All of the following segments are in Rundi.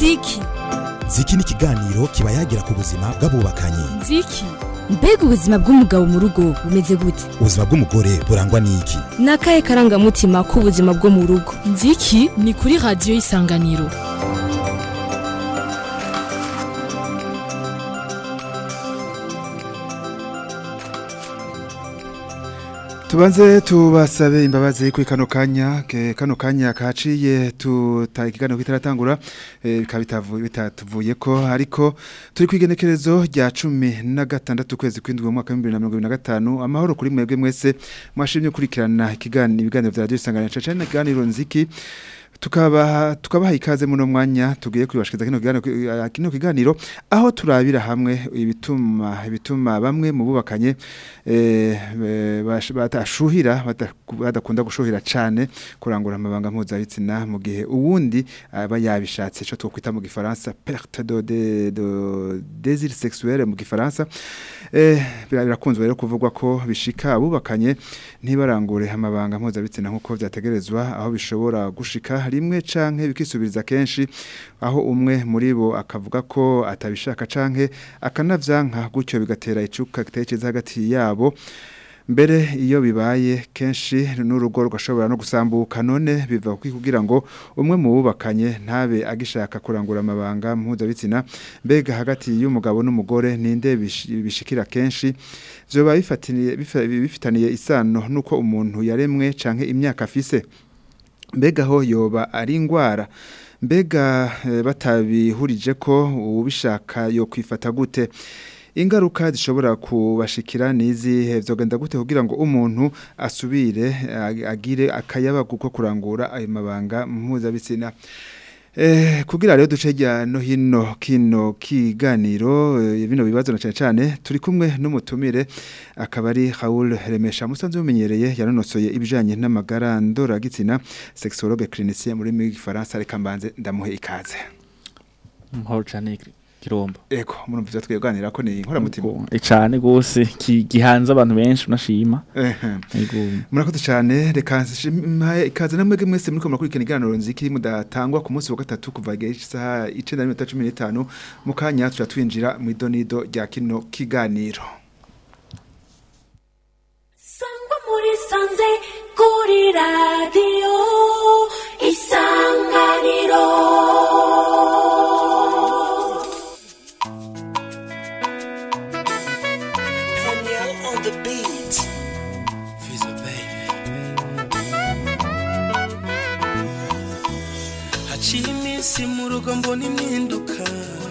nziki ziki ni ikiganiro kiba yagira ku buzima bw'abubakanye nziki mbega ubuzima bw'umugabo mu rugo bumeze gute ubuzima bw'umugore burangwa n'iki ni akahe karangamutima k'ubuzima bwo mu rugo nziki ni kuri radiyo y'isanganiro tubanze tubasabe imbabazi kuri kano kanya ke- kano kanya kaciye tuta ikiganiro kitaratangura eh, bikaba bitavu- bitatuvuye ko ariko turi ku igenekerezo rya cumi na gatandatu kwezi kw'indwi mu mwaka w'ibihumbi bibiri na mirongo ibiri na gatanu amahoro kuri mwebwe mwese mwashimye gukurikirana ikiganiro ibiganiro vya radiyo isanganiro cane ikiganiro nziki tukaba tukabaha ikaze muno mwanya tugiye kwibashikiriza kino kiganiro kino kiganiro aho turabira hamwe ibituma ibituma bamwe mu bubakanye eh, eh, bash- batashuhira bata- badakunda gushuhira cane kurangura amabanga mpuzabitsina mu gihe uwundi aba yabishatse ico twokwita mu gifaransa perte de, de, de désir sexuel mu gifaransa eh, bira- birakunzwe rero kuvugwa ko bishika abubakanye ntibarangure amabanga mpuzabitsina nk'uko vyategerezwa aho bishobora gushika rimwe canke bikisubiriza kenshi aho umwe muri bo akavuga ko atabishaka canke akanavyanka gutyo bigatera icuka gitekereza hagati yabo mbere iyo bibaye kenshi n'urugo rugashobora no gusambuka none biva kuki kugira ngo umwe mu bubakanye ntabe agishaka kurangura amabanga mpuzabitsina mbega hagati y'umugabo n'umugore ninde bish- bishikira kenshi vyoba bifataniye bifa- bifitaniye isano nuko umuntu yaremwe canke imyaka afise mbega ho yoba ari ingwara mbega eh, batabihurije ko ubishaka yo kwifata gute ingaruka zishobora kubashikira nizihe vyogenda gute kugira ngo umuntu asubire ag- agire akayabagu ko kurangura ayo mabanga mpuzabitsina Eh, kugira rero duce hirya no hino kino kiganiro eh, bino bibazo na cyane cyane turi kumwe n'umutumire akaba ari Raoul Remesha musanzwe mumenyereye yanonosoye ibijanye n'amagara ndora gitsina sexologue clinicien muri mu Faransa reka mbanze ndamuhe ikaze Mahoro cyane kirombo. ego murumva ivyo twiganira ko ni inkora mutima E cyane gose ki- gihanze abantu benshi unashima. ehe Yego. murakoze cyane reka mpaye ikaze namwe mwese muri ko murakurikirana ikiganiro nziki mudatangwa ku munsi wa gatatu kuva igihe isaha 9:15 mu kanya tuja twinjira mu idonido rya kino kiganiro Sangwa muri sanze kuri radio isanganiro Danielle on the beat. Fizz baby. Haciye iminsi mu rugo mbona impinduka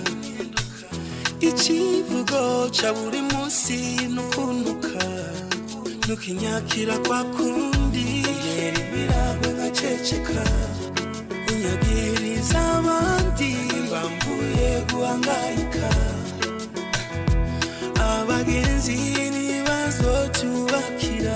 ikivugo ca buri munsi nukuntuka nukinyakira kwa kundi yera ibiragwe nkaceceka unyagiriza abandi bambuye guhangayika abagenzi ntibazotubakira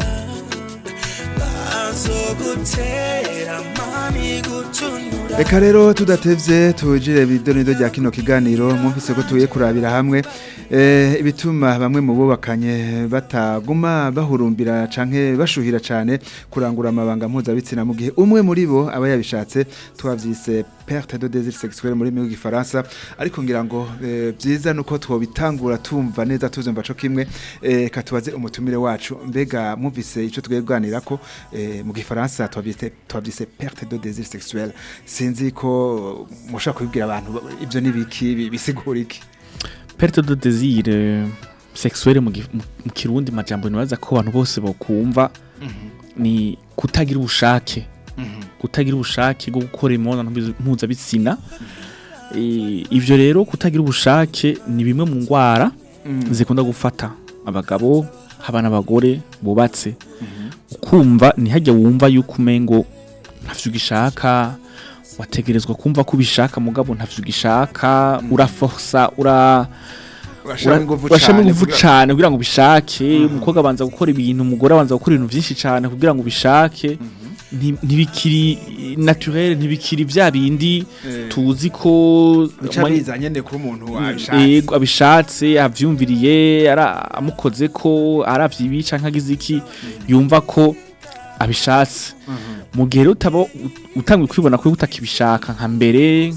bazogutera mani gutunura Eka rero tudatevye tujire bidonido rya kino kiganiro mwumvise ko tuye kurabira hamwe eh, ibituma bamwe mu bubakanye bataguma bahurumbira canke bashuhira cane kurangura amabanga mpuzabitsina mu gihe umwe muri bo aba yabishatse twavyise perte de désir sexuel muri mu gifaransa ariko ngira ngo eh, vyiza nuko twobitangura tumva neza tuzumva co kimwe eh, katubaze umutumire wacu mbega mwumvise ico tugiye kuganira ko eh, mu gifaransa twavyise twavyise perte de désir sexuel sinzi ko mushaka kubibwira abantu ibyo nibiki bi- bisigura iki Perte de désir euh, sexuel mu gi- mu mu kirundi majambo nibaza ko abantu bose bokumva ni kutagira ubushake. Kutagira ubushake bwo gukora imibonano mpuzu- mpuzabitsina. Eh, Ivyo rero kutagira ubushake ni bimwe mu ngwara zikunda gufata abagabo haba n'abagore bubatse ukumva ntihajya wumva yuko umengo ntavyo ugishaka wategerezwa kumva ko ubishaka mugabo ntavyo ugishaka uraforsa ura urashaka ingufu urashamo cane ingufu kugira- cane kugira ngo ubishake umukobwa abanza gukora ibintu umugore abanza gukora ibintu vyinshi cane kugira ngo ubishake Nti- ntibikiri naturel ntibikiri vya bindi Eh. tuzi ko bica umwanya- biza nyene kuba umuntu abishatse Yego abishatse avyumviriye ara amukoze ko aravye ibi canke agize iki yumva ko abishatse mu gihe rero utaba utangiye kwibona ko utakibishaka nka mbere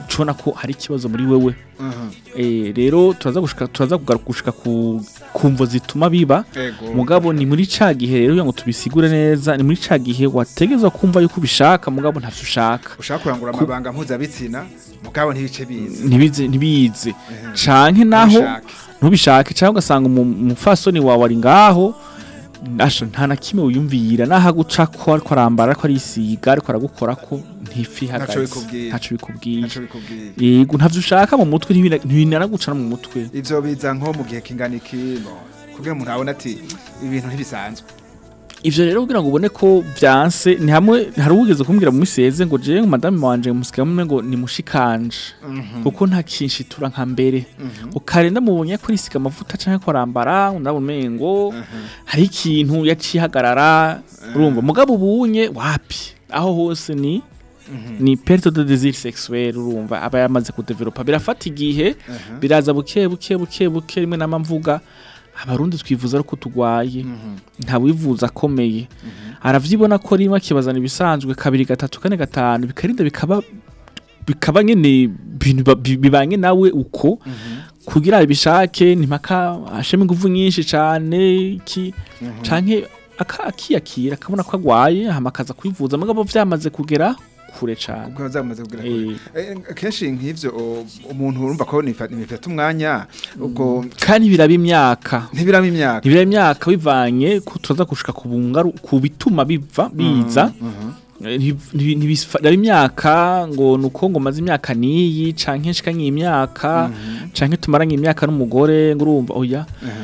cubona ko hari ikibazo muri wewe Eh, rero turaza gushika turaza kugaruka gushika ku kumvo zituma biba Ego. mugabo ni muri ca gihe rero kugira ngo tubisigure neza ni muri ca gihe wategezwa kumva yuko ubishaka mugabo ntavyo ushaka ushaka kurangura amabanga mpuzabitsina mugabo ntibice biza ntibize ntibize canke naho Ntubishake. ntubishake cyangwa ugasanga umu- umupfasoni wawe ari ngaho asha nta na kimwe wiyumvira naho aguca ko ariko arambara ariko arisiga ariko aragukora ko ntifi Ntaco ihagaze bikubwiye. ntaco bikubwiye ntaco bikubwiye yego ntavyo ushaka mu mutwe ntibina- ntibinaraguca no mu mutwe ivyo biza nko mu gihe kingana iki no kugira umuntu abone ati ibintu ntibisanzwe ivyo rero kugira ngo ubone ko vyanse ni hamwe hari uwigeze kumbwira mu miseze ngo je madame wanje musika mumwe ngo ni mushikanje kuko nta kinshitura nka mbere ukarenda mubonye ko risiga amavuta canke ko arambara ndabona umengo hari ikintu yacihagarara urumva mugabo ubunye wapi aho hose ni ni perte de désir sexuel urumva aba yamaze kudevelopa birafata igihe biraza buke buke buke buke rimwe nama mvuga abarundi twivuza ko tugwaye nta wivuza akomeye aravyibona ko rimwe akibazana ibisanzwe kabiri gatatu kane gatanu bikarinda bikaba bikaba nyene bintu ba- bi- bibanye nawe uko kugira abishake ntimpaka asheme ingufu nyinshi cane iki canke aka- akiyakira akabona ko agwaye hama akaza kwivuza mugabo vyamaze kugera kure cane kuko zamaze kugira Eh. Eh, kenshi nk'ivyo o- umuntu urumva ko nifa- nifata umwanya ubwo kandi biraba imyaka ntibiramo imyaka ntibiraba imyaka bivanye ko tuza gushika ku bungaru ku bituma biva biza Eh, nti- nti- ntibisfa- imyaka ngo nuko ngo maze imyaka niyi canke nshika nk'imyaka canke tumaranye imyaka n'umugore ngo urumva oya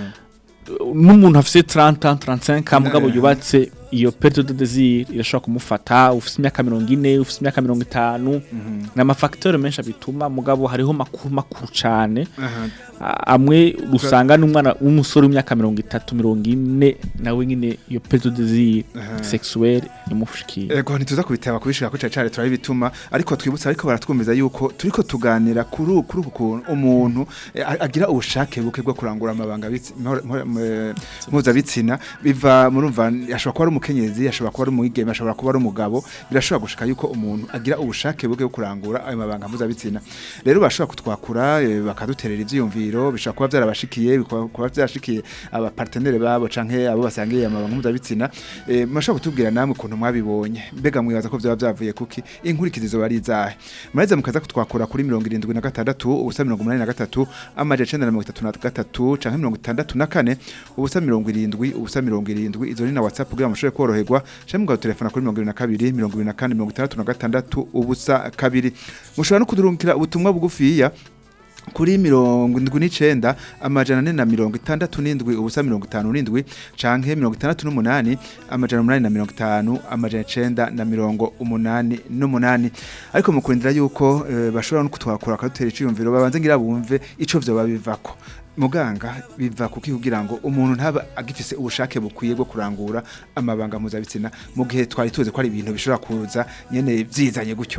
n'umuntu afise 30 ans 35 ans mugabo Eh. yubatse iyo perte de désir irashobora kumufata ufise imyaka mirongo ine ufise imyaka mirongo itanu ni amafacteur menshi abituma mugabo hariho makuru makuru cane A- amwe usanga n'umwana w'umusore w'imyaka mirongo itatu mirongo ine nawe nyine iyo perte de désir sexuelle yamushikiye Ego ntituza kubitaba kubishika ko cyane turabe bituma ariko twibutsa ariko baratwumviza yuko turiko tuganira kuri uku- kuri uku kuntu umuntu eh, a- agira ubushake buke bwo kurangura amabanga bitsi- mpo- mpo- m- mpuzabitsina biva murumva ashobora kuba ari umukenyezi ashobora kuba ari umwigeme ashobora kuba ari umugabo birashobora gushika yuko umuntu agira ubushake buke bwo kurangura ayo mabanga mpuzabitsina rero bashobora kutwakura eh, bakaduterera ivyiyumviro bishobora kuba vyarabashikiye bikaba kuba vyarashikiye abapartenere babo canke abo basangiye amabanga mpuzabitsina eh, mashobora kutubwira namwe ukuntu mwabibonye mbega mwibaza ko vyaba vyavuye kuki inkurikizi zoba ari izahe muraheza mukaza kutwakura kuri mirongo irindwi na gatandatu ubusa mirongo umunani na gatatu amaja icenda na mirongo itatu na gatatu canke mirongo itandatu na kane ubusa mirongo irindwi ubusa mirongo irindwi izo ni na whatsapp kugira ngo mushobore koroherwa canke mugadutelefona kuri mirongo irindwi na kabiri mirongo ibiri na kane mirongo itandatu na gatandatu ubusa kabiri mushobora no kudurungikira ubutumwa bugufiya kuri mirongo indwi n'icenda amajana ane na mirongo itandatu n'indwi ubusa mirongo itanu n'indwi canke mirongo itandatu n'umunani amajana umunani na mirongo itanu amajana icenda na mirongo umunani n'umunani ariko mu kurindira yuko eh, bashobora no kutwakura bakadutera iciyumviro babanze ngira bumve ico vyoba bivako muganga biva kuki kugira ngo umuntu ntaba agifise ubushake bukwiye bwo kurangura amabanga mpuzabitsina mu gihe twari tuzi ko ari ibintu bishobora kuza nyene vyizanye gutyo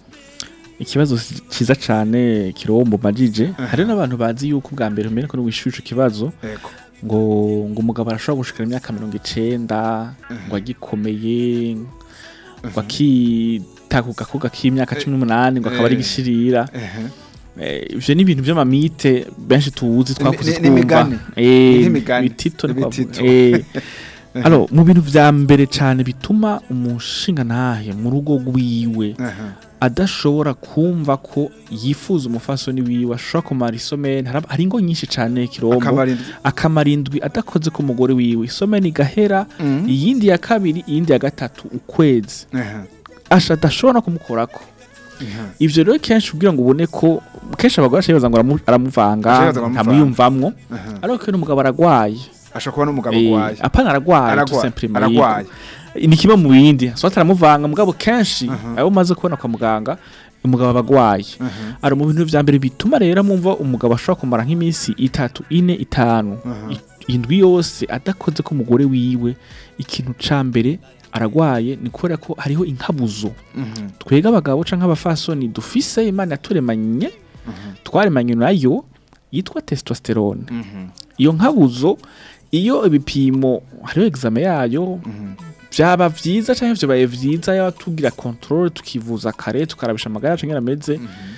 ikibazo cyiza cyane kirombo majije hari n'abantu bazi yuko ubwa mbere mbere ko wishyuye ico kibazo Ego. ngo ngo umugabo arashobora gushikira imyaka mirongo icenda ngo agikomeye ngo akitakuka ko k'imyaka cumi n'umunani ngo akaba ari Eh. gishirira Ehe. Eh, ivyo ni ibintu vy'amamite benshi tuzi twakuze Ni- ni- twumva n'imigani. Eh, Ni nk'imigani. bitito ni Ibitito. kwavuga. Eh, alo mu bintu vya mbere cane bituma umushinga ntahe mu rugo rwiwe Aha. adashobora kumva ko yifuza umufasoni wiwe ashobora kumara isomeni harab- hari ingo nyinshi cane kirombo Akamara indwi. akamara indwi adakoze ku mugore wiwe isomeni igahera Mhm. iyindi ya kabiri iyindi ya gatatu ukwezi Aha. asha adashobora no kumukorako Aha. ivyo rero kenshi kugira ngo ubone ko kenshi abagore ashibaza ngo aramu- aramuvanga Ashibaza ngo aramuvanga. ntamwiyumvamwo Aha. ariko iyo n'umugabo aragwaye ashobora kuba n'umugabo Eh, urwaye apana aragwaye Aragwaye, tout simplement, aragwaye. yego. ni kimwe mu bindi so ataramuvanga mugabo kenshi abo umaze kubona kwa muganga umugabo aba agwaye ari mu bintu vya mbere bituma rero mumva umugabo ashobora kumara nk'iminsi itatu ine itanu i- indwi yose adakoze ko umugore wiwe ikintu ca mbere aragwaye ni kubera ko hariho inkabuzo twega abagabo canke abafasoni dufise imana yaturemanye twaremanye nayo yitwa testosterone iyo nkabuzo iyo ibipimo hariho exame yayo byaba vyiza canke vyabaye vyiza yaba tugira control tukivuza kare tukarabisha amagara canke ameze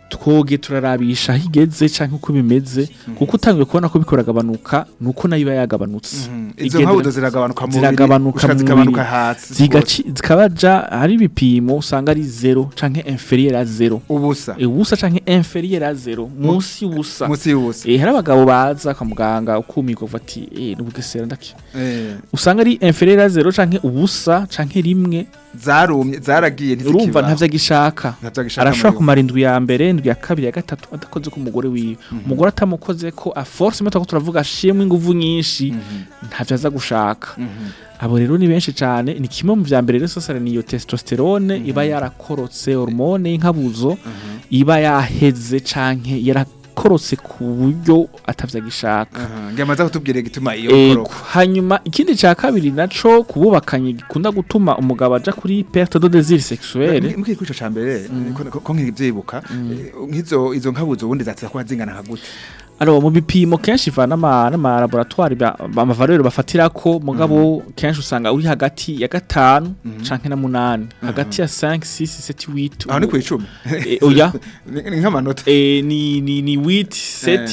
twoge turarabisha aho igeze canke uko bimeze kuko utangiye kubona ko biko biragabanuka nuko nayo iba yagabanutse izo Igendera- nkabuzo ziragabanuka mu ziragabanuka gushika mu zikabanuka mubiri. hasi zigaci zikabaja hari ibipimo usanga ari zero canke inferieur a zero ubusa ubusa canke inferieur a zero munsi y'ubusa munsi y'ubusa eh hari abagabo baza kwa muganga ukumirwa uvuga ati eh nubugesera ndaki Eh, usanga ari inferieur a zero canke ubusa canke rimwe zarumye zaragiye urumva ntizikibaho ntavyo agishaka ntavyagishaka arashobora muri kumara indwi ya mbere indwi ya kabiri ya gatatu adakoze ku mugore wiwe umugore atamukoze ko a force imwe twako turavuga ashimwe inguvu nyinshi ntavyo aza gushaka abo rero ni benshi cyane ni kimwe mu vya mbere rero sosara niyo testosterone iba yarakorotse hormone y'inkabuzo iba yaheze canke yarakorotse ku buryo atavyagishaka Aha, ngamaze kutubwira igituma iyo Ego, koroka hanyuma ikindi ca kabiri naco kububakanye gikunda gutuma umugabo aja kuri perte de désir sexuel mbwira kwico ca mbere ko- ko nkivyibuka eh, nk'izo izo nkabuzo ubundi zaza kuba zingana nka gute Alors mu bipimo kenshi va n'ama n'ama laboratoire ba- ba- amavaleur bafatirako mugabo kenshi usanga uri hagati ya gatanu canke na munani hagati ya 5 6 7 8 aho ni kwicumi Eh, oya Ni- ni nk'amanota eh, ni ni ni 8 7 Eh.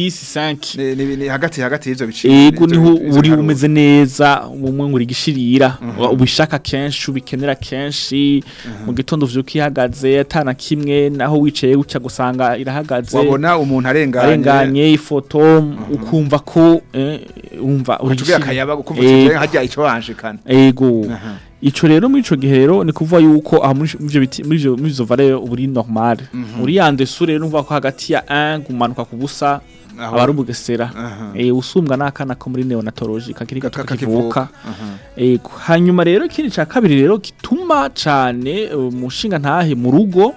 6 5 Ni- ni ni hagati hagati y'ivyo biciro ego ivyo- niho ivyo uri biharuro. umeze neza umwe nguri gishirira ubishaka kenshi ubikenera kenshi mu gitondo vyuka ihagaze atana kimwe naho wicaye gucya gusanga irahagaze wabona umuntu arenganye arenganye ifoto ukumva ko eh, umva uri ucugira gishira- akayaba ukumva Ego. uti hajya ico wanshikana ego Aha. ico rero muri ico gihe rero ni kuvuga yuko aha muri ivyo biti muri ivyo muri izo valeur uba uri normal uri yande sure rero numva ko hagati ya 1 gumanuka ku busa Aho. aba ari ubugesera Aha. eh usumbwa n'akana ko muri neonatology kakiri Ka- gato ka- kakivuka Aha. ego hanyuma rero ikindi ca kabiri rero gituma cane umushinga ntahe mu rugo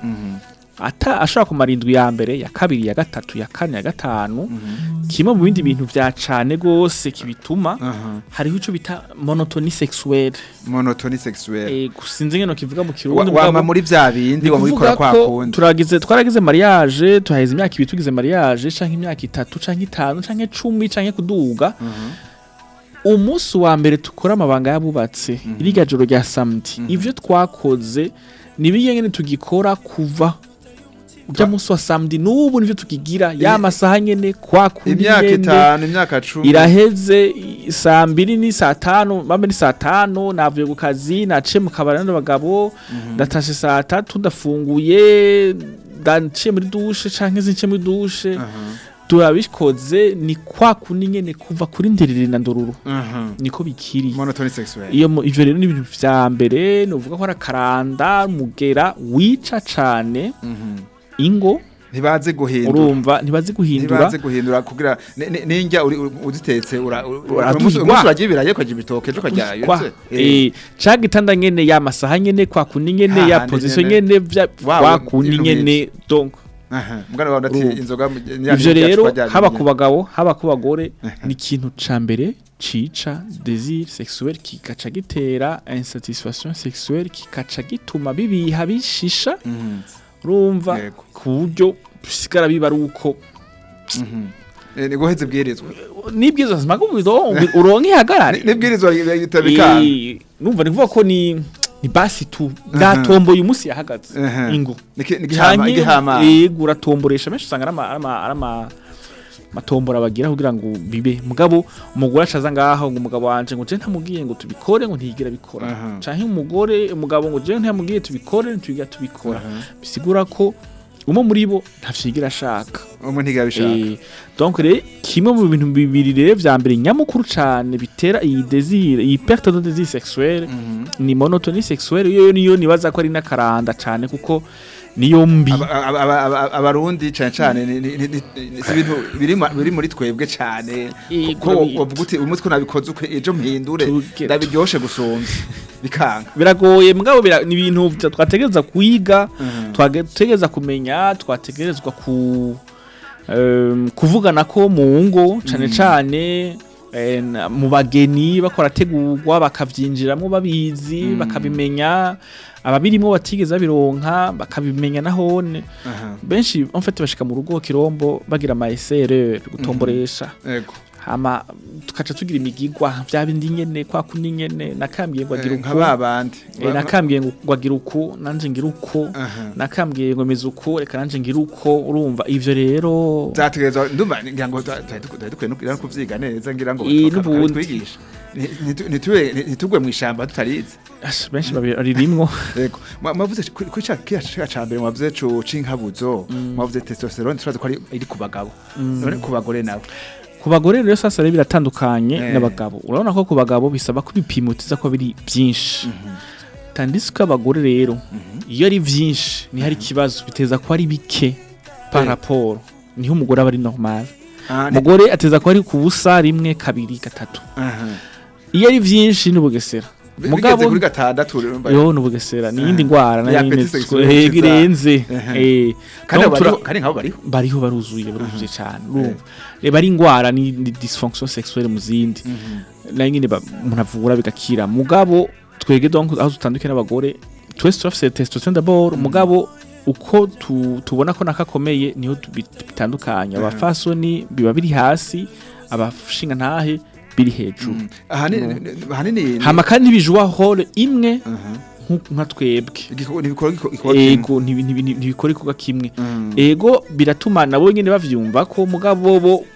ata ashobora kumara indwi ya mbere ya kabiri ya gatatu ya kane ya gatanu kimwe mu bindi bintu vya cane gose kibituma Aha. hariho ico bita monotoni sexuelle monotoni sexuelle eh sinzi ngeno kivuga mu Wa- kirundi wama mugabo muri vya bindi ni wa mubikora kuvuga kwa ko kundi turagize twaragize mariage tuhaheze imyaka ibiri tugize mariage canke imyaka itatu canke itanu canke cumi canke kuduga umunsi wa mbere tukora amabanga yabubatse iriya joro rya samedi ivyo twakoze ni biyengene tugikora kuva ujya munsi wa samedi n'ubu nivyo tukigira ya masaha nyene kwa kundi imyaka nyene itanu imyaka cumi iraheze i- saa mbiri ni saa tanu bambe ni saa tanu navuye ku kazi naciye mu kabari n'abagabo ndatashe saa tatu ndafunguye ndaciye muri dushe canke zince muri dushe turabikoze ni kwa kundi nyene kuva kuri nderere na ndororo Aha. niko bikiri monotoni sexuelle iyo mu- ivyo rero ni ibintu vya mbere nuvuga ko ari akaranda mugera wica cane Mhm. ingo ntibaze guhindura urumva ntibazi guhindura ntibaze guhindura kugira ni- ni- ninjya uri- uri- uzitetse ura- ura- Uraduhigwa. umunsi umunsi urarya ibirayi ukarya ibitoke ejo ukarya kwa yose eh ca gitanda nyene ya masaha nyene kwa kundi nyene ya Hahandi position nyene. nyene vya Wa- kwa kundi ibintu nyene donc mugana wawe ndati Urumva. inzoga mu- ivyo rya rero cupa rya haba nyine. ku bagabo haba ku bagore ni ikintu ca mbere cica désir sexuel kikaca gitera insatisfaction sexuelle kikaca gituma bibiha bishisha Mhm. urumva Yego. ku buryo bisigara biba ari uko Mhm. Eh, ni guheze bwirizwa nibwiza zima ko uronke ihagarare nibwirizwa bitabikana Eh, numva ni kuvuga ko ni ni basi tu ndatomboye umunsi yahagaze Aha. ingo Niki- nigihama Canke, igihama yego uratomboresha menshi usanga ari ama- ari ama- ari ama- matombora bagira kugira ngo bibe mugabo umugore acaza ngaho ngo umugabo wanje ngo je ntamubwiye ngo tubikore ngo ntiyigira bikora Aha. canke umugore umugabo ngo je ntamubwiye tubikore ntitwigira tubikora bisigura ko umwe muri bo ntavyigira ashaka umwe ntigabishaka Eh, donc rero kimwe mu bintu bibiri rero vya mbere nyamukuru cane bitera iyi désir iyi perte de désir sexuelle ni monotonie sexuelle yo niyo nibaza ko ari n'akaranda cane kuko niyo mbi Aba- aba- aba- aba- abarundi cane cane ni- ni- ni- ni- si ibintu biri ma- biri muri twebwe cane Yego, ko urabizi. wavuga uti umunsi ko nabikoze ukwe ejo mpindure Tuge- ndabiryoshe gusumba bikanga biragoye mugabo bira- ni ibintu vya- twategereza kwiga Mhm. twategereza kumenya twategerezwa ku em, kuvugana ko mu ngo cane cane eh, na- mu bageni bakora tegurwa bakavyinjiramo babizi bakabimenya ababirimwo batigeze babironka bakabimenya nahone Aha. benshi en fait bashika mu rugo kirombo bagira ama erreur gutomboresha Ego. hama tukaca tugira imigigwa vya bindi nyene kwa kundi nyene nakambwiye ngo agira Eh, nka uku babandi eh, nakambwiye ngo agira uku nanje ngira uko Aha. nakambwiye ngo meze uko reka nanje ngira uko urumva ivyo rero zategerezwa ndumva ngira ngo twari dukwiye no no kuvyiga neza ngira ngo Eh, baka- n'ubundi. bakatwigisha. Ni- nitu- nitube- ni- ntitugwe mu ishamba tutarize Ash, benshi baririmwo yego Mwa- mwavuze ku- kuri ca kiya ca ca mbere mwavuze co c'inkabuzo mwavuze testosterone turazi ko ari iri ku bagabo none ku bagore nabo ku bagore rero sasa rero biratandukanye Eh. n'abagabo urabona ko ku bagabo bisaba ko ibipimo tiza ko biri byinshi tandis ko abagore rero iyo ari byinshi ni hari ikibazo biteza ko ari bike par Eh. rapport niho umugore aba ari normal Ah, ni- umugore ateza ko ari ku busa rimwe kabiri gatatu aha. iyo ari byinshi ni ubugesera Bi- mugabo bigeze kuri gatandatu urumva. yo ni ubugesera ni iyindi ndwara Ya nayo appétit nyine sexuel eh, ikiza. irenze Ehe. eh kandi donc abo tura- bariho- kandi nkabo bariho bariho baruzuye baruzuye cyane urumva reba ari indwara ni ni dysfonction sexuelle mu zindi nayo nyine ba- umuntu avura bigakira mugabo twege donc aho dutandukanye n'abagore twese turafise testosterone d'abord mugabo uko tu, tubona ko nakakomeye niho tu- bit- bitandukanye abafasoni biba biri hasi abashinga ntahe biri hejuru ahanini ahanini hama kandi bijwa role imwe Aha. nku- nka twebwe Igiko- ntibikora igiko- igikora kimwe. ego ntibi- ntibi- ntibikora ikorwa kimwe Mm. ego biratuma nabo nyene bavyumva ko mugabo bo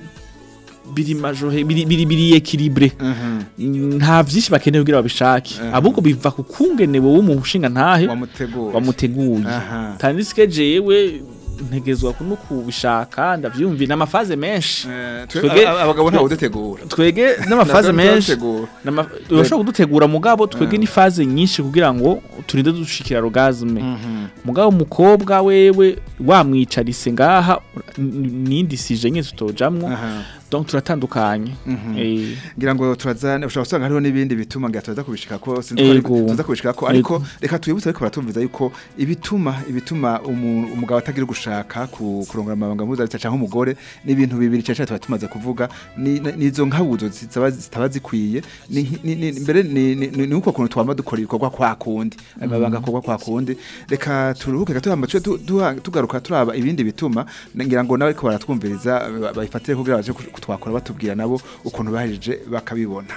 biri majohe biri biri biri equilibre Aha. nta vyinshi bakeneye kugira babishake Aha. ahubwo biva ku kungene wowe mu nshinga ntahe wamutegura wamuteguye Aha. tandisike jewe ntegezwa no kubishaka ndavyumvi n'amafaze menshi Eh, twe- Twebwe- a- abagabo ntawe udutegura twege n'amafaze Ntabwo menshi turadutegura. Nama- urashobora kudutegura mugabo twebwe Mm. ni faze nyinshi kugira ngo turinde dushikira orgasme Mhm. mugabo umukobwa wewe wamwicarise ngaha n- nindi sije nyine tutojamwo Aha. donc turatandukanye Mhm. Eh, ngira ngo turazane ushobora gusanga hariho n'ibindi bituma ngira tuza kubishika ko sinzi ko Ego. ari- tuza kubishika ko ariko reka twibutse ariko baratumviza yuko ibituma ibituma umu- umugabo atagira gushaka ku kurongora amabanga mpuzabitsina cyangwa umugore ni ibintu bibiri cyane cyane tuba tumaze kuvuga ni ni- nizo nkabuzo zitaba zitaba zikwiye ni nki- ni- ni- mbere ni ni- ni- ni uko kuntu twama dukora ibikorwa kwa kundi amabanga akorwa kwa kundi reka turuhuke gato hama tuce tu- duha- tugaruka turaba ibindi bituma ngira ngo nawe ko baratwumviriza ba- bayifatire kugira baje kutwakora batubwira nabo ukuntu bahejeje bakabibona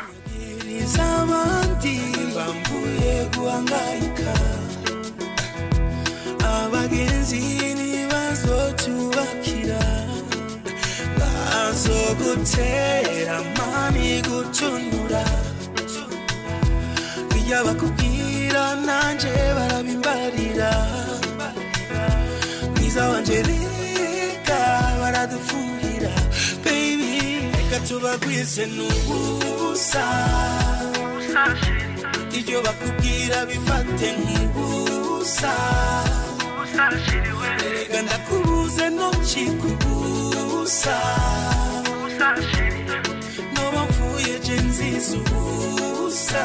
iz'abandi bambuye guhangayika abagenzi ntibazotubakira bazogutera mani gucunura iyo bakubwira nanje barabimbarira mwiza wanje reka baradufuhira baby reka tubagwize n'ubusa ibyo bakubwira bifate nk'ubusa reka ndakubuze ntukikubusa noba mfuye je nziza ubusa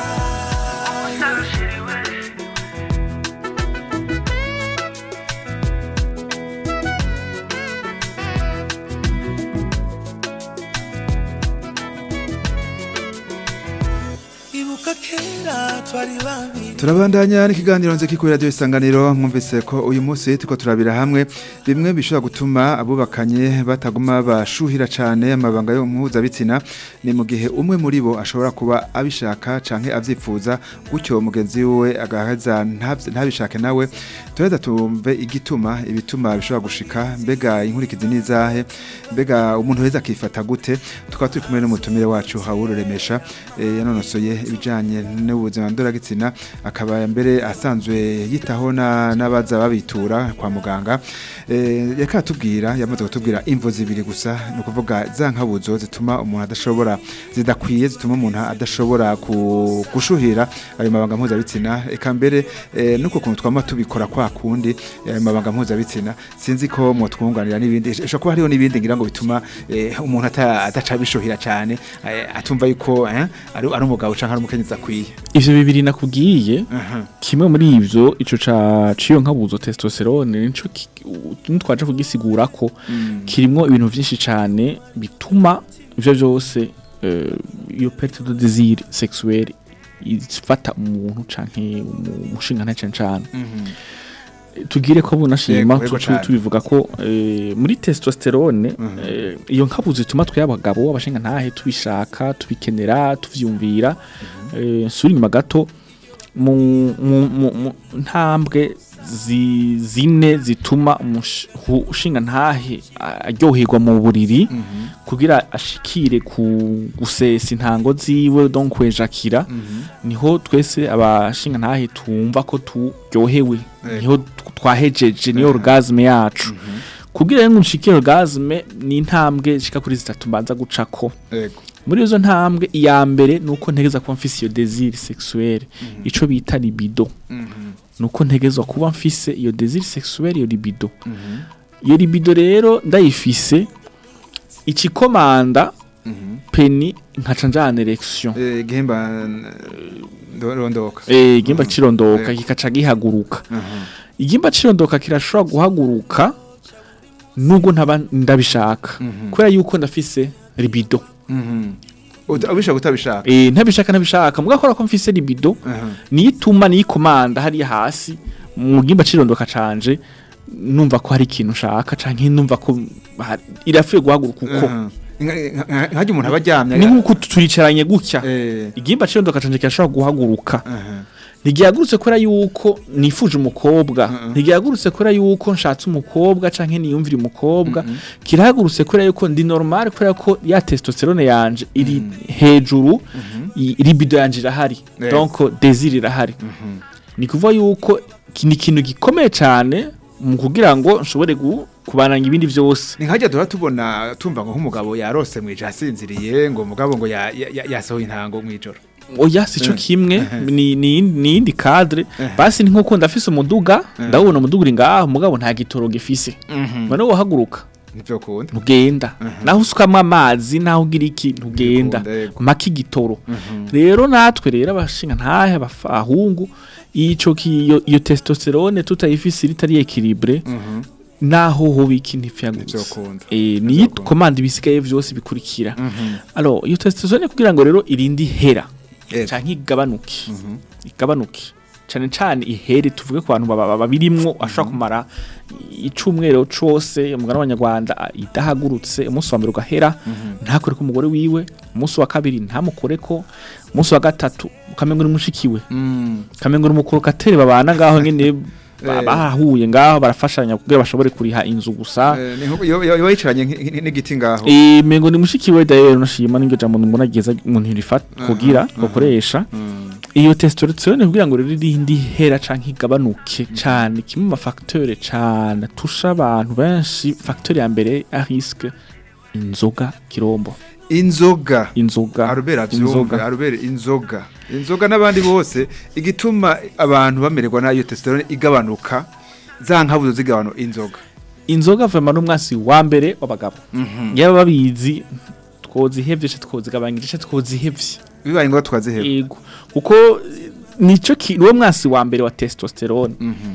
ibuka kera twari babiri turabandanya n'ikiganiro nze kuri radio isanganiro mwumvise ko uyu munsi tuko turabira hamwe bimwe bishobora gutuma abubakanye bataguma bashuhira cane amabanga yo mpuzabitsina ni mu gihe umwe muri bo ashobora kuba abishaka canke avyifuza gutyo mugenzi we agaheza ntabye- ntabishake nawe tureza tumve igituma ibituma bishobora gushika mbega inkurikizi nizahe mbega umuntu weza akifata gute tukaba turi kumwe n'umutumire wacu hawururemesha eh, yanonosoye ibijanye n'ubuzima ndoragitsina akaba mbere asanzwe yitaho na- n'abaza babitura kwa muganga eh, yaka tubwira yamaze kutubwira imvo zibiri gusa ni ukuvuga za nkabuzo zituma umuntu adashobora zidakwiye zituma umuntu adashobora ku- gushuhira ayo mabanga mpuzabitsina eka mbere eh, nuko kuntu twama tubikora kwa kundi ayo mabanga mpuzabitsina sinzi ko mwotwunganira n'ibindi ishobora kuba hariho n'ibindi ngira ngo bituma eh, umuntu ata- adaca bishuhira cyane eh, atumva yuko eh, ari ari umugabo canke ari umukenyezi akwiye ivyo bibiri nakubwiye Aha. kimwe muri ivyo ico ca ciyo nkabuzo testosterone nico ki- u- nitwaje kugisigura ko kirimwo ibintu vyinshi cane bituma ivyo vyose eh, iyo perte de désir sexuel ifata umuntu canke umushinga cane cane tugire ko bunashima Yego, yego tu- tu- cane. tubivuga ko eh, muri testosterone eh, iyo nkabuzi ituma twe abagabo abashinga ntahe tubishaka tubikenera tuvyumvira eh, suri inyuma gato mu mu- mu- mu ntambwe zi- zine zituma umush- hu- ushinga ntahe a- aryoherwa mu buriri kugira ashikire ku gusesa intango ziwe donc kwejakira niho twese abashinga ntahe tumva ko turyohewe Yego. niho tw- twahejeje niyo orgasme yacu kugira rero ngo nshikire orgasme ni intambwe shika kuri zitatu mbanza gucako Yego. muri izo ntambwe iya mbere nuko ntegeza kuba mfise iyo désir sexuel ico bita libido nuko ntegezwa kuba mfise iyo désir sexuel iyo libido iyo libido rero ndayifise ikikomanda peni nkaca njana erection Eh, igihimba eh, rondoka eh igimba Mhm. cirondoka Yego. kikaca gihaguruka Mhm. igimba cirondoka kirashobora guhaguruka nubwo ntaba ndabishaka Mhm. kubera yuko ndafise libido Mhm. Uta- ubishaka utabishaka eh ntabishaka ntabishaka mugakora ko mfise libido Mhm. niyituma niyikomanda hariya hasi mu gimba cirondoka canje numva ko hari ikintu nshaka canke numva ko ha- irafuye guhaguruka uko Mhm. Nka- nka- nkajya umuntu aba aryamye ni nk'uko turicaranye gutya Eh, igimba cirondoka canje kirashobora guhaguruka mhm. ntigihagurutse kubera yuko nifuje umukobwa Mhm. ntigihagurutse kubera yuko nshatse umukobwa canke niyumvira umukobwa kirahagurutse kubera yuko ndi normal kubera ko ya testosterone yanje iri hejuru i- libido yanje irahari Yes. donc désir irahari ni kuvuga yuko ki- ni ikintu gikomeye cyane mu kugira ngo nshobore gu- kubananga ibindi byose ni nkajya duhora tubona tumva ngo nk'umugabo yarose mu ijoro asinziriye ngo umugabo ngo ya- ya- ya- yasohoye intango mu ijoro oya si cyo Eh. kimwe ni ni ni yindi cadre Eh. basi ni nkuko ndafise umuduga ndabona umuduga uri ngaho mugabo nta gitoro gifise none wahaguruka nibyo kunda ntugenda naho usukamwo amazi naho ugira iki ntugenda Ntugenda, yego. mpaka igitoro rero natwe rero abashinga ntahe abahungu ico ki- iyo iyo testosterone tutayifise ritari equilibre naho hoba iki ntifyagutse Ntivyokunda. eh ni Ntivyokunda. komanda ibisigaye vyose bikurikira alors iyo testosterone kugira ngo rero irindi hera Yego. canke igabanuke igabanuke cane cane ihere tuvuge ku bantu baba- babirimwo ashobora kumara icumwero cose umugana w'abanyarwanda a- idahagurutse umunsi wa mbere ugahera ntakore ko umugore wiwe umunsi wa kabiri ntamukore ko umunsi wa gatatu ukamengo ni mushikiwe ukamengo ni umukorokateri babana ngaho nyene ba- Eh. bahuye ngaho barafashanya kugira bashobore kuriha inzu gusa Eh, ni nk'uko iyo iyo- iyo yicaranye nk- nk- n'igiti ngaho Eh mengo ni mushikiwe dayo nashima n'iryo jambo mbona geza umuntu rifata kugira bakoresha iyo testosterone kugira ngo rero irindi hera canke igabanuke cane kimwe mu mafacteur cane tusha abantu benshi facteur ya mbere a risque inzoga kirombo inzoga inzoga arubera inzoga vyumve arubera inzoga inzoga n'abandi bose igituma abantu bamererwa nayo testosterone igabanuka za nkabuzo zigabanuka inzoga inzoga vraiment n'umwasi wa mbere w'abagabo yaba babizi twozihevye ce twozigabanyije ce twozihevye bibaye ngombwa tukaziheba yego kuko eh, nico ki niwo mwasi wa mbere wa testosterone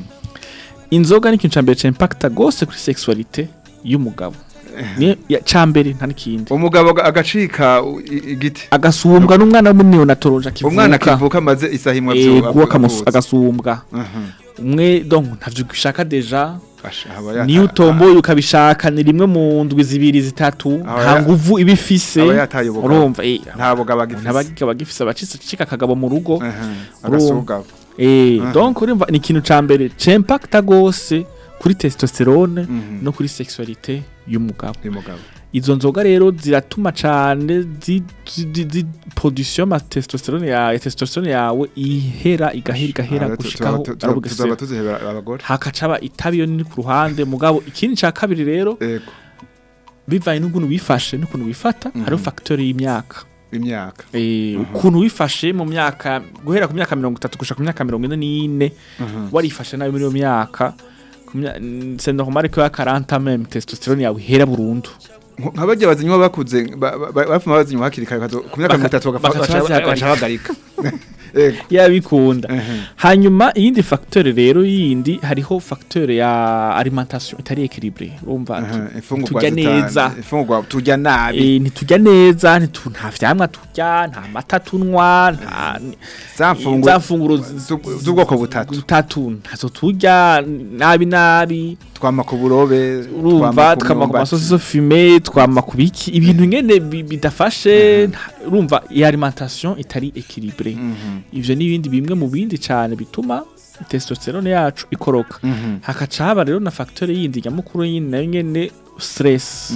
inzoga ni ikintu ca mbere ca impacta gose kuri sexualité y'umugabo ni ya cambere nta n'ikindi umugabo aga- agacika u- i- igiti agasumbwa n'umwana w'umunneonatoloje akivuka umwana akivuka amaze isaha imwe avyo- ego avu- akamus- avutse. agasumbwa Mhm. umwe donc ntavyo ubishaka deja Asha, aba yata- niyo utomboye ukabishaka ni rimwe mu ndwi zibiri zitatu Aba nta ya- nguvu iba ifise aba yataye ubugabo. urumva eh, nta bugabo agifise ntabagiga bagifise abacitse cika akagabo mu rugo Mhm. Urumva. agasugabo Eh, Aha. donc urumva ni ikintu ca mbere c'impacta gose kuri testosterone Mhm. no kuri sexualité y'umugabo uyu mugabo izo nzoga rero ziratuma cane zi, zi, zi, zi production ma testosterone yawe testosterone yawe ihera igahera igahera Ah, tu- gushikaho tu- tu- tuzaba arabugesera tuzihebera abagore hakacaba itabi yo nini ku ruhande mugabo ikindi ca kabiri rero ego bivanye n'ukuntu wifashe n'ukuntu wifata hariho facteur y'imyaka imyaka Eh, ukuntu wifashe mu myaka guhera ku myaka mirongo itatu gushika ku myaka mirongo ine n'ine warifashe nabi muri iyo myaka ku mya- n- c'est normal ko ya 40 même testosterone yawe ihera burundu Nko- nka bajya bazinywa bakuze ba- ba- ba- bapfuma bazinywa hakiri kare bakazo- ku myaka Baka- mirongo itatu bakaca bagaca bazihagarika. bahagarika Ego. yabikunda Mhm. hanyuma iyindi facteur rero yindi hariho facteur ya alimentation itari equilibre urumva Aha, tu- imfungurwa turya zita- neza imfungurwa turya nabi Eh, ntiturya neza ntitu- nta vyamwa turya nta mata tunywa nta za mfungurwa za mfunguro z'ub- z'ubwoko butatu butatu ntazo turya nabi nabi twama ku burobe urumva twama ku masosi fume twama ku biki ibintu ngene bi- bidafashe nta- urumva iyi alimentation itari equilibre ivyo n'ibindi bimwe mu bindi cyane bituma testosterone yacu ikoroka hakaca haba rero na facteur yindi nyamukuru yindi nayo nyene stress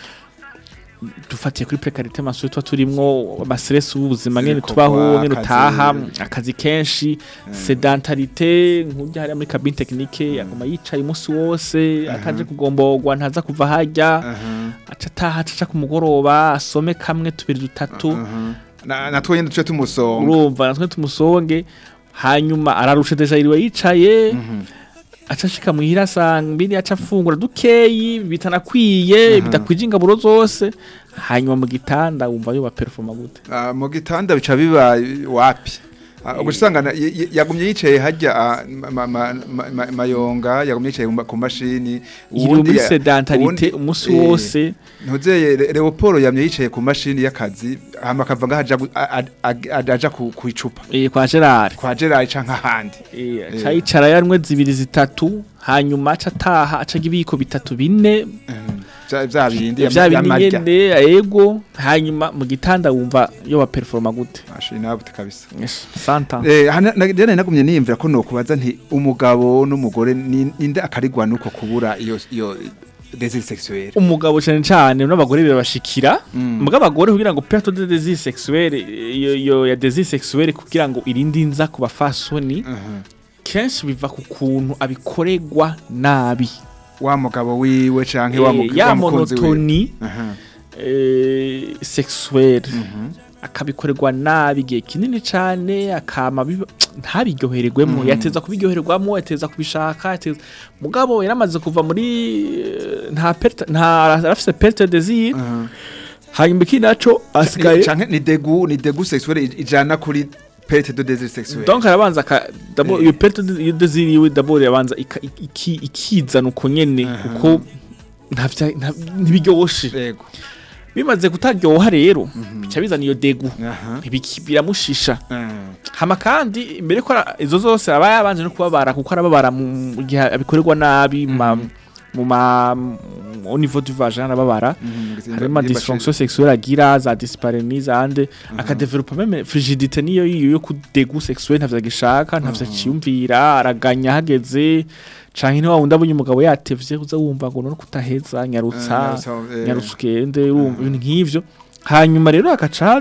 dufatiye kuri precarité maso tuba turimwo ama stress ubuzima ngene Ibikorwa, tubaho ngene akazi. utaha akazi kenshi sedentarité nk'urya hariya muri cabine technique aguma yicaye umunsi wose ataje kugomborwa ntaza kuva harya aca ataha aca ku mugoroba asome kamwe tubiri dutatu natwe nyine duce tumusonga urumva natwe tumusonge hanyuma ararusha deja yiriwe yicaye aca ashika muhira asanga mbiri aca afungura dukeyi bitanakwiye bidakwije ingaburo zose hanyuma mu gitanda wumva yoba performa gute Ah, mu gitanda bica biba wapi Ah, ubwo usanga na- y- y- yagumye yicaye hajya ah, ma- ma- ma- ma- mayonga yagumye yicaye ku ma- ku mashini yiriwe muri ya- sedentarite uwundi- umunsi eh, wose ntuzeye Le- Leopold yamye yicaye ku mashini y'akazi hama akava ngaho aja gu- a- a- a- aja ku ku icupa eh, kwa Gerard kwa Gerard canke ahandi Eh, aca yicara yanwe zibiri zitatu hanyuma aca ataha aca ibiko bitatu bine vya vya bindi vya bindi yamarya nyene yego hanyuma mu gitanda wumva yoba performa gute ashina bute kabisa Yes, santa Eh, hana na- jana nagumye niyumvira ko nokubaza nti umugabo n'umugore ni- ninde akarigwa nuko kubura iyo iyo désir sexuel umugabo cyane cyane n'abagore birabashikira Mm. muga abagore kugira ngo perte de désir sexuel iyo iyo ya désir sexuel kugira ngo irinde inza ku bafasoni kenshi biva ku kuntu abikoregwa nabi wa mugabo wiwe canke wa Eh, mug- ya wa mukunzi wiwe monotoni Aha. eh, sexuel Mhm. akabikorerwa nabi igihe kinini cyane akama biba- ntabiryohererwemo yateza kubiryohererwamo yateza kubishaka yateza mugabo yaramaze kuva muri eh, nta perte nta arafise perte désir Aha. hanyuma iki naco asigaye canke ni degu ni degu sexuel ij- ijana kuri perte de désir sexuel donc arabanza ka d'abord Eh. iyo perte de- iyo désir yiwe d'abord yabanza ika- iki- ikizana uko nyene Aha. kuko ntavya- nta- ntibiryoshe yego bimaze kutaryoha rero bica bizana iyo degu aha ntibiki- biramushisha Ah. hama kandi mbere ko ara- izo zose aba yabanje no kubabara kuko arababara mu gihe abikorerwa nabi ma- mu ma au niveau du vagin arababara Mhm, harimo nimba- dysfonction sexuelle agira za dyspareunie zande akadevelopa meme frigidité niyo yiyo yo kudegu sexuelle ntavyo agishaka ntavyo aciyumvira araganya hageze canke ni wa wundi abonye umugabo yatevye uza wumva ngo none kutaheza Ah, nyarutsa nyarutsa, eh. nyarutsa ugende urumva ibintu nk'ivyo hanyuma rero agaca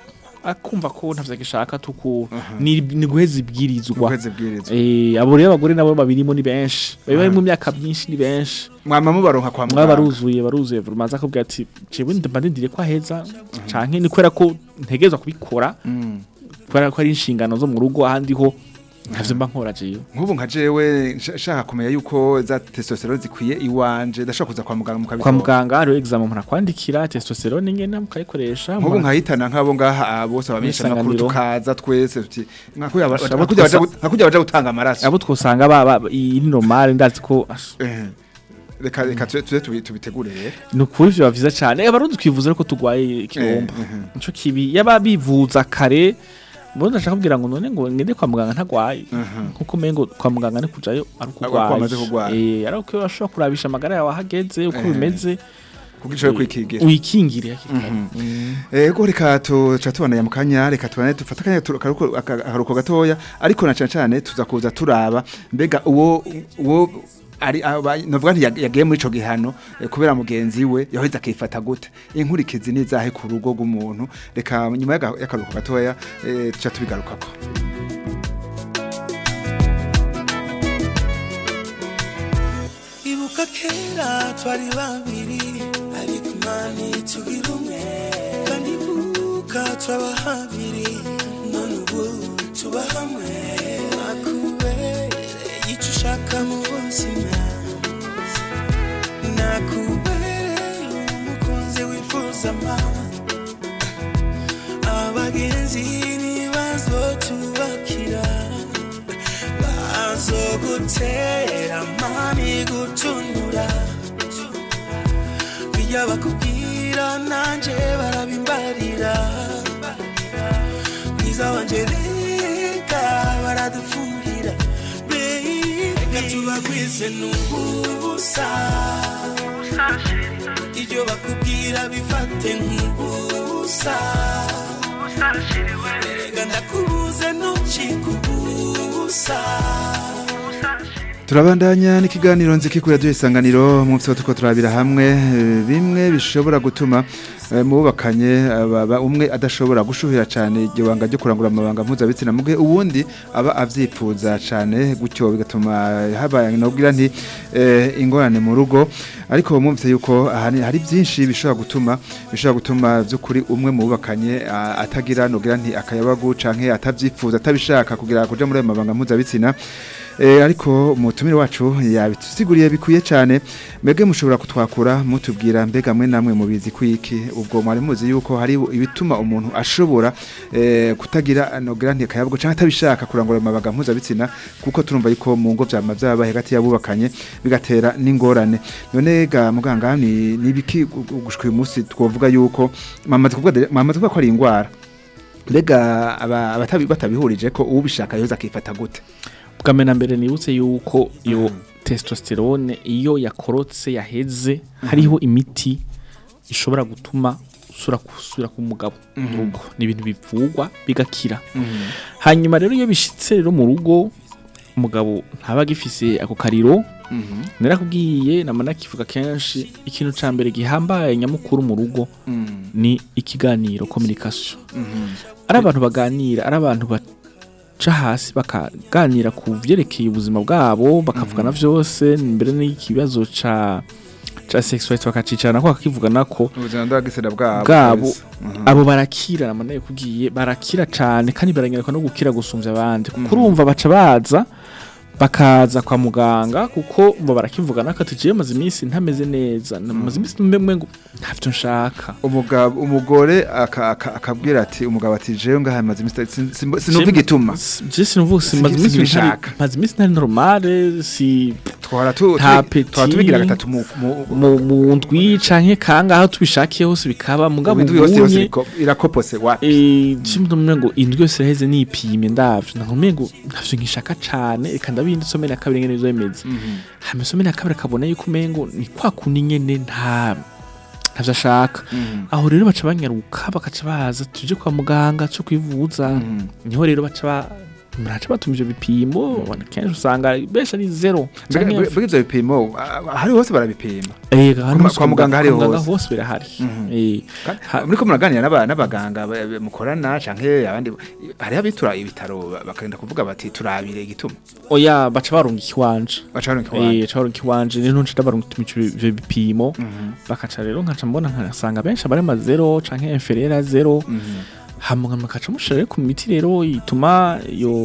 akumva ko ntavyo agishaka tuku ni ni guheza ibwirizwa Ukwezi bwirizwa. Eh, abo rero abagore nabo babirimo ni benshi bari bari mu myaka myinshi ni benshi mwama mubaronka kwa mwaba muganga baruzuye baruzuye vuba akubwira ati jewe ndumva ndindiriye ko aheza canke ni kubera ko ntegerezwa kubikora Mm. kubera ko ari inshingano zo mu rugo ahandi ho ntavyo mba nkora jewe nk'ubu nka jewe nsha- nshaka kumenya yuko za testosterone zikwiye iwanje ndashobora kuza kwa muganga kwa mukabitora muganga hariho examen umuntu akwandikira testosterone ngene mukayikoresha nk'ubu umuntu- nkahitana nk'abo ngaha ah, bose abamenyesha amakuru Isanganiro. tukaza twese tuti nka kurya baja- Abo nka kurya baja twasa- gu- nka kurya baja gutanga amaraso abo twosanga baba iyi ni normal ndazi ko Eh, reka reka tuze tuze tubi- tubitegure rero ni ukuri vyo vyiza cane abarundi twivuza ariko tugwaye ikigomba Eh, mhm. nico kibi yaba bivuza kare Murundi ndashaka kubwira ngo none ngo ngende kwa muganga ntagwaye Mhm. nkuko umengo kwa muganga ni kujayo ari Ari uko wamaze ukugwaye kugwara. eh ari uko urashobora kurabisha amagara yawe ahageze uko Eh. bimeze kugira ushobore kwikigira uyikingire hakiri kare. Mhm. Mm. ego reka tuca tubandanya mu kanya reka tubane dufate akanya tu- akaruhuko aka- akaruhuko gatoya ariko na cane cane tuza kuza turaba mbega uwo uwo ari aba- novuga nti yag- yagiye muri ico gihano eh, kubera mugenzi we yaheze akifata gute inkurikizi nizahe ku rugo rw'umuntu reka nyuma y'aga- y'akaruhuko gatoya eh, tuca tubigarukako ibuka kera twari babiri ariko imana itugira umwe kandi ibuka twaba habiri none ubu tuba hamwe nakubereye icyo ushaka mu buzima nakubereye umukunzi wifuza ama abagenzi n'ibibazo tuba bigutera mami gutunura iyo bakubwira nanje barabimbarira mwiza wanje reka baradufurira Baby, reka tubagwize n'ubusa ibyo bakubwira bifate nk'ubusa erega ndakubuze ntucike ubusa turabandanya n'ikiganiro nziki kuri radiyo isanganiro mu byo tuko turabira hamwe eh, bimwe bishobora gutuma eh, mu bubakanye aba- umwe adashobora gushuhira cyane iryo banga ryo kurangura amabanga mpuzabitsina mu gihe uwundi aba avyipfuza cyane gutyo bigatuma habaye nobwira nti eh, ingorane mu rugo ariko mwumvise yuko ahani hari byinshi bishobora gutuma bishobora gutuma by'ukuri umwe mu bubakanye a- atagira nobwira nti akayabagu canke atavyipfuza atabishaka kugira kuja muri ayo mabanga mpuzabitsina Eh, ariko umutumire wacu yabitusiguriye bikwiye cyane mbega mushobora kutwakura mutubwira mbega mwe namwe mubizi kwiki ubwo mwari muzi yuko hari ibituma umuntu ashobora eh, kutagira nogira nti kayabwo cyangwa atabishaka kurangura amabaga mpuzabitsina kuko turumva yuko mu ngo byama byaba hagati y'abubakanye bigatera n'ingorane none ga muganga ni nibiki gushika uyu munsi twovuga yuko mamaze kuvuga mamaze kuvuga ko ari ingwara mbega aba- abatabi batabihurije ko ubishaka yoza akifata gute bwa na mbere nibutse yuko iyo testosterone iyo yakorotse yaheze hariho imiti ishobora gutuma usura gusubira ku mugabo mu rugo ni ibintu bivugwa bigakira hanyuma rero iyo bishitse rero mu rugo umugabo ntaba agifise ako kariro narakubwiye nama nakivuga kenshi ikintu ca mbere gihambaye nyamukuru mu rugo ni ikiganiro communication ari abantu baganira ari abantu baca hasi bakaganira ku vyerekeye ubuzima bwabo bakavugana vyose mbere n'ikibazo ca ca sexuality bakacicarana ko bakakivugana ko ubuzima bw'agisera bwabo bwabo kwezi. Mhm. abo barakira namanaye kubwiye barakira cane kandi baranyaruka no gukira gusumvya abandi kuko urumva baca baza bakaza kwa muganga kuko mba barakivugana ko tugiye maze iminsi ntameze neza maze iminsi mbe ngo ntavyo nshaka umugabo umugore aka- aka- akabwira ati umugabo ati jewe ngaha maze iminsi sin- sin- sinumva igituma je sinuvuga Si- maze iminsi sinibishaka. ntari- maze iminsi ntari normale si twara tu Nta tu- twara peti. tubigira gatatu mu mu- mu mu ndwi canke kangaho tubishakiye hose bikaba mugabo indwi yose yose ubunye iriko- irakopose wa Eh, chimwe ngo indwi yose iraheze nipimye ndavyo nakumye ngo ntavyo nkishaka cane reka ndabindi some na kabiri ngene bizomeze hama some na kabiri akabona yuko umengo ni kwa kundi nyene nta ntavyo ashaka aho rero baca banyaruka bakaca baza tuje kwa muganga cyo kwivuza niho rero baca ba muraca batuma ivyo bipimo kenshi usanga benshi ari zero Mbega- canke- mbega ivyo bipimo ah, hari hose barabipima Eh, hano Kwa- hose kwa muganga hari kwa muganga hose. hose birahari Eh, Kandi Ha- muriko muraganira n'aba- n'abaganga ba- ba- mukorana canke abandi hariho abitura ibitaro ba- bakagenda kuvuga bati turabire igituma oya baca barunga ikiwanje baca baronka Eh, iwanyu. baca barunga ikiwanje rero nca ndabarunga ivyo bipimo bakaca rero nkaca mbona nkasanga benshi abari ma zero canke inferieur à zero hama makaca mushira rero ku miti rero ituma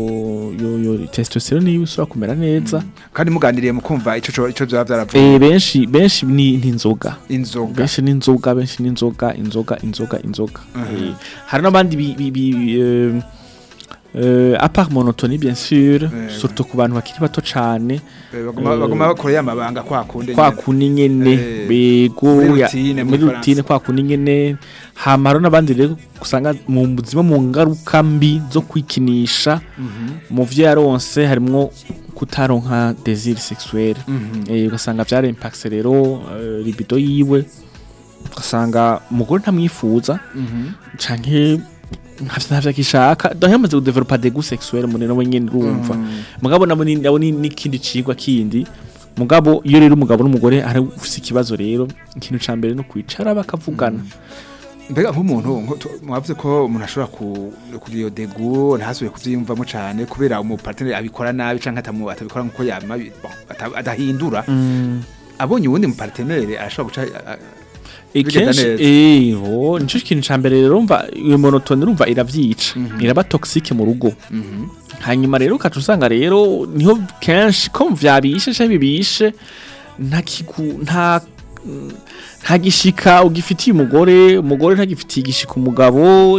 yo yo yo testosterone yiwe isura kumera neza kandi muganiriye mukumva ico co- ico vyaba vyaravuye eh benshi benshi ni ni inzoga inzoga benshi ni inzoga benshi ni inzoga inzoga inzoga inzoga Eh, hari n'abandi bi, bi, bi euh, euh, à part monotonie bien sûr Eh, surtout ku bantu bakiri bato cane Eh, baguma eh, baguma bakoreye amabanga kwa kundi kwa nyene. kundi nyene Eh, bego muri ya- routine, muri muri rutine kwa kundi nyene hama hariho n'abandi rero usanga mu buzima mu ngaruka mbi zo kwikinisha mu vyo yaronse harimwo kutaronka désir sexuel eh, ugasanga vyara impact rero eh, libido yiwe ugasanga umugore ntamwifuza canke ntavyo ntavyo akishaka donc yamaze kudevelopa des goûts sexuels umuntu nawe nyene urumva mugabo nabo ni nabo ni n'ikindi cigwa kindi mugabo iyo rero umugabo n'umugore ari ufise ikibazo rero ikintu ca mbere no kwicara bakavugana mbega nk'umuntu nko tu- mwavuze ko umuntu ashobora ku- kugira iyo degu ntasubiye kuvyiyumvamo cane kubera umuparteneri abikora nabi canke atamu- atabikora nkuko yama bi- bon, ata- adahindura abonye uwundi muparteneri arashobora guca a- a- Bigenda kenshi neza. eh ho nico kintu ca mbere rero umva iyo monotone urumva iravyica iraba toxique mu rugo hanyuma rero ukaca usanga rero niho kenshi ko vyabishe canke bibishe nta kigu nta nta gishika ugifitiye umugore umugore ntagifitiye igishika umugabo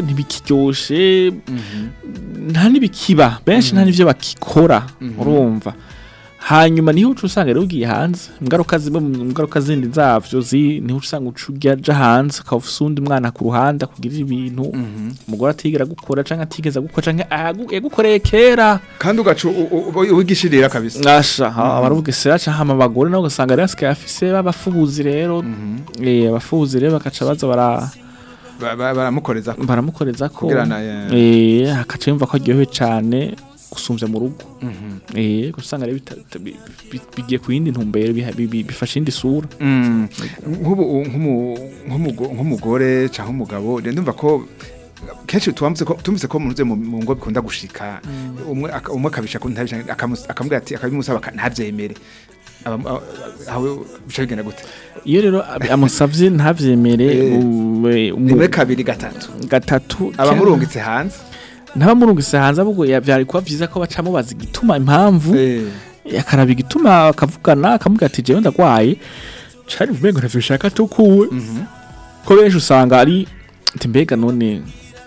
ntibikiryoshe nta nibikiba benshi nta nivyo bakikora urumva hanyuma niho uca usanga rero ugiye hanze ingaruka zimwe mu ngaruka zindi zavyo zi niho uca usanga uca ujya aja hanze ukaba ufise uwundi mwana ku ruhande akugirira ibintu umugore atigera gukora canke atigeza gukora canke agu- yagukoreye kera kandi ugaca u- u- u- wigishirira kabisa ngasha baravuga isera canke hama abagore nabo ugasanga rero asigaye afise b'abafubuzi rero eh abafubuzi rero bakaca baza bara Ba- ba- baramukoreza ko baramukoreza ko Kugira na- eh. eh hakaca yumva ko aryohewe cane gusumvya mu rugo eh gusanga rero bita- bi- bi- bigiye ku yindi ntumbero biha- bi- bi- bifashe indi sura Mm. nk'ubu nk'umu- nk'umugo- nk'umugore cyangwa umugabo rero ndumva ko kenshi tuwamutse ko tumvise ko muruze mu mu ngo bikunda gushika umwe aka- umwe akabisha ko ntabisha akamus- akamubwira ati akabimusaba aka- ntavyemere Aba- aba- aho bica bigenda gute iyo rero ab- amusavye ntavyemere Eh. um, eh, umu- rimwe kabiri gatatu gatatu abamurungitse hanze ntabamurungise hanze ahubwo ya- vyari kuba vyiza ko baca mubaza igituma impamvu Eh, akaraba igituma akavugana akamubwira ati jewe ndagwaye cari vumengo ntavyo bishaka tukuwe ko benshi usanga ari ati mbega none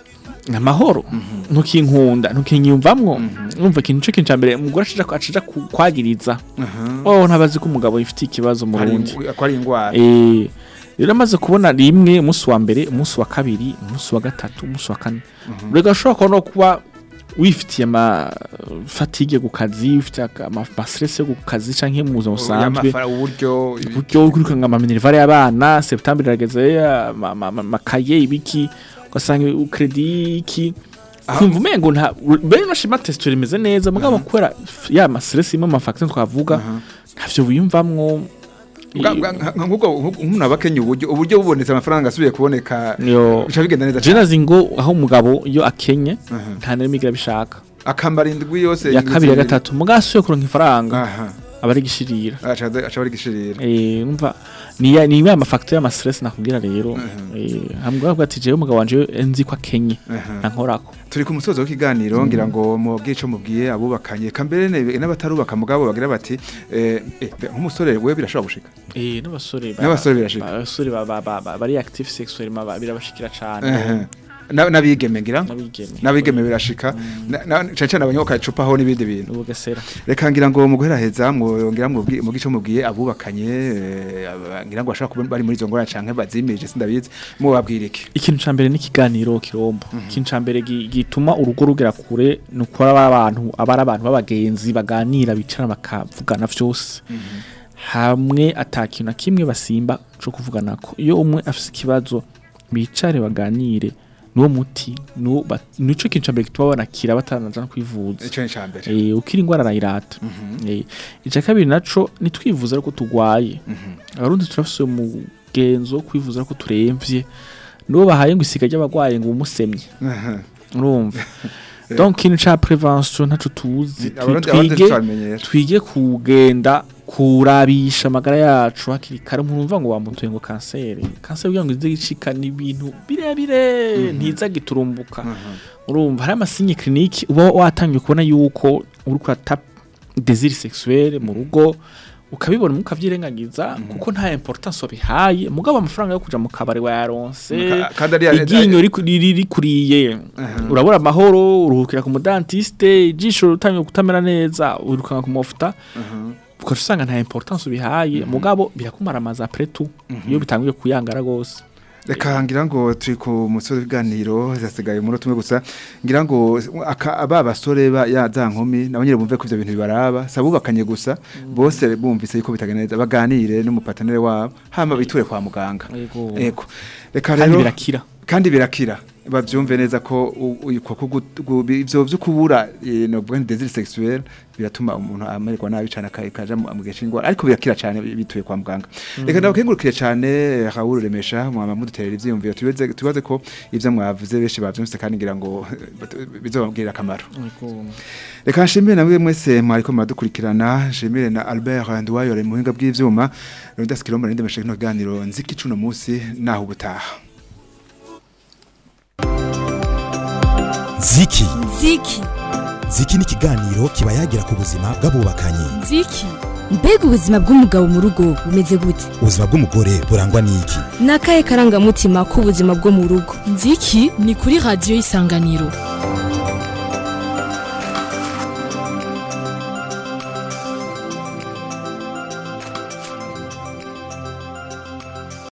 amahoro ntukinkunda ntukinyumvamwo numva ikintu cyo kintu mbere umugore acija acija ku- kwagiriza aha. oh ntabazi ko umugabo yifitiye ikibazo mu Hari Burundi ingu- ko ari ingwara eh rero amaze kubona rimwe umunsi wa mbere umunsi wa kabiri umunsi wa gatatu umunsi wa kane rega ashobora kuba no kuba wifitiye ama fatigue ku kazi wifitiye aka- ama ama stress yo ku kazi canke mu buzima busanzwe Y'amafara- uburyo ibi- uburyo bwo kwirukanga ama minervare y'abana septembre irageze ama- ama- ama- amakaye ibiki ugasanga ukredi iki kumva umengo nta bene nashima testure imeze neza mugabo kubera ya ma stress imwe ama facteurs twavuga ntavyo wiyumvamwo Bwa- bwa- nka- nka- nk'ubwo nk'ubwo umuntu aba akenye uburyo uburyo bubonetse amafaranga asubiye kuboneka yo bica bigenda neza je nazi ngo aho umugabo iyo akenye Aha. nta na rimwe igira bishaka akambara indwi yose ya kabiri ya gatatu mugabo asuye kuronka ifaranga aha aba ari gishirira aca aca bari gishirira eh numva ni ya ni ya mafacteur y'ama stress nakubwira rero eh hamwe bwa ati jewe umugabo wanje nzi ko akenye Aha. nankorako turi ku musozo w'ikiganiro ngira ngo mubwiye ico mubwiye abubakanye kambere ne- n'abatarubaka mugabo bagira bati eh, eh, nk'umusore we birashobora gushika eh n'abasore ba- N'abasore birashika. ba- abasore ba- ba- ba- ba- bari active sexuellement ba- birabashikira Aha. cane Na- n'abigeme ngira n'abigeme n'abigeme birashika Na- na- cane cane abanyoka icupaho n'ibindi bintu n'ubugesera reka ngira ngo mu guheraheza mwongera mubwiye mu gico mubwiye abubakanye eh, aba- ngira ngo bashaka kuba bari muri izo ngorane canke bazimirije sindabizi mubabwira iki ikintu ca mbere n'ikiganiro kirombo ikintu ca mbere gi- gituma urugo rugera kure ni uko aba abantu aba ari abantu b'abagenzi baganira bicara bakavugana vyose hamwe ata kintu na kimwe basimba co kuvuganako iyo umwe afise ikibazo bicare baganire niwo muti niwo ba- nico kintu ca mbere gituma banakira bataranaja no kwivuza ico ni ca mbere Eh, ukiri ingwara arayirata Eh, ica kabiri naco nitwivuza ariko tugwaye abarundi turafise umugenzo wo kwivuza ariko turemvye nibo bahaye ngo isiga ry'abagwaye ngo umusemye Aha. urumva donc ikintu ca prevention ntaco tuzi Twi- abarundi abarundi twige twamenyera twige kugenda kurabisha amagara yacu hakiri kare nkumva ngo bamutuye ngo kanseri kanseri kugira ngo ize gicika ni ibintu birebire ntiza giturumbuka urumva hari amasinye clinique uba watangiye kubona yuko uri kurata désir sexuel mu rugo ukabibona mukavyirengagiza kuko nta importance wabihaye mugabo amafaranga yo kuja mu kabari wayaronse Ka- kandi ari- iryinyo riku- riri- rikuriye urabura amahoro uruhukira ku mudantiste ijisho rutangiye kutamera neza wirukanga ku mafuta ukaca usanga nta importance ubihaye mugabo birakumaramaza après tout iyo bitanguye kuyangara gose reka ngira ngo turi ku musozi w'ibiganiro zasigaye umunota umwe gusa ngira ngo aka- aba basore ba ya za nkumi nabo nyine bumve ko ivyo bintu bibaraba si abubakanye gusa bose bumvise yuko bitagenda neza baganire n'umupatanere wabo hama biture kwa muganga Yego. Ego. reka kandi rero birakira kandi birakira bavyumve neza ko u- u- uko kugu- gu- ivyo vyo kubura eh, no bwa désir sexuel biratuma umuntu amererwa nabi cyane akaja mu mu gihe c'ingwara ariko birakira cyane bituye kwa muganga reka ndabakengurukire cyane eh, Raoul Remesha mwama muduterera ivyiyumviro tubaze tubaze ko ivyo mwavuze benshi bavyumvise kandi ngira ngo bizobabwirira akamaro reka nshimire namwe mwese mwariko muradukurikirana nshimire na Albert Ndwayore mu buhinga bw'ivyuma Leonidas Kilombo ninde meshe kino kiganiro nziki cuno musi naho ubutaha ziki ziki ziki ni ikiganiro kiba yagira ku buzima bw'abubakanye ziki mbega ubuzima bw'umugabo mu rugo bumeze gute ubuzima bw'umugore burangwa n'iki ni akahe karangamutima k'ubuzima bwo mu rugo nziki ni kuri radiyo y'isanganiro